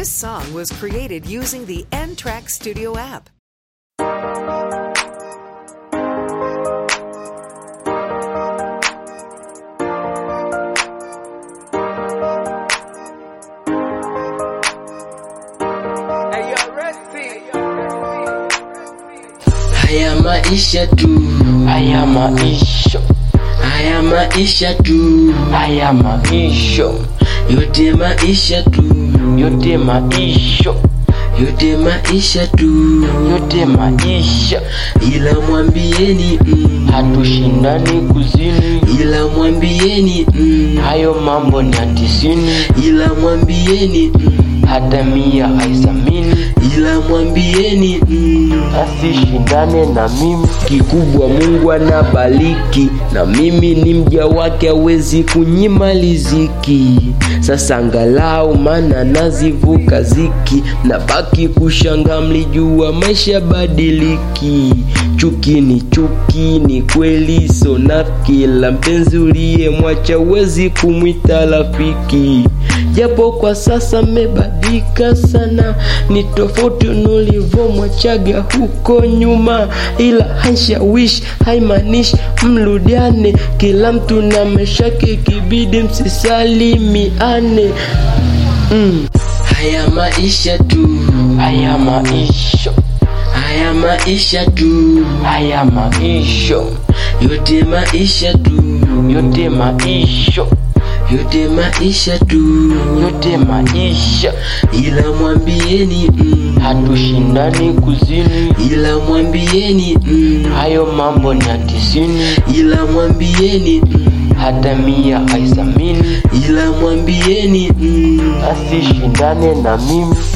This song was created using the N Track Studio app. Haya maisha tu, haya maisha, haya maisha tu, haya maisha, yote maisha tu, yote maisha, yote maisha tu, yote maisha, ila mwambieni mm, hatushindani kuzini, ila mwambieni mm, hayo mambo ni ya tisini, ila mwambieni mm, hata mia haisamini, ila mwambieni mm, asishindane na mimi. kikubwa Mungu anabariki na mimi ni mja wake, hawezi kunyima riziki. Sasa angalau mana nazivuka ziki, nabaki kushanga, mlijua maisha badiliki. Chuki ni chuki, ni kweli sonafiki, la mpenzi uliyemwacha huwezi kumwita rafiki japo kwa sasa mebadilika sana, ni tofauti nulivomwachaga huko nyuma, ila haishawishi haimaanishi mrudiane. Kila mtu na maisha yake, kibidi msisalimiane. Mm. Haya maisha tu, Haya maisha, haya maisha tu, haya maisha, yote maisha tu, yote maisha, yote maisha tu, yote maisha, ila mwambieni mm, hatushindani kuzini, ila mwambieni mm, hayo mambo ni ya tisini, ila mwambieni mm, hata mia haisamini, ila mwambieni mm, asishindane na mimi.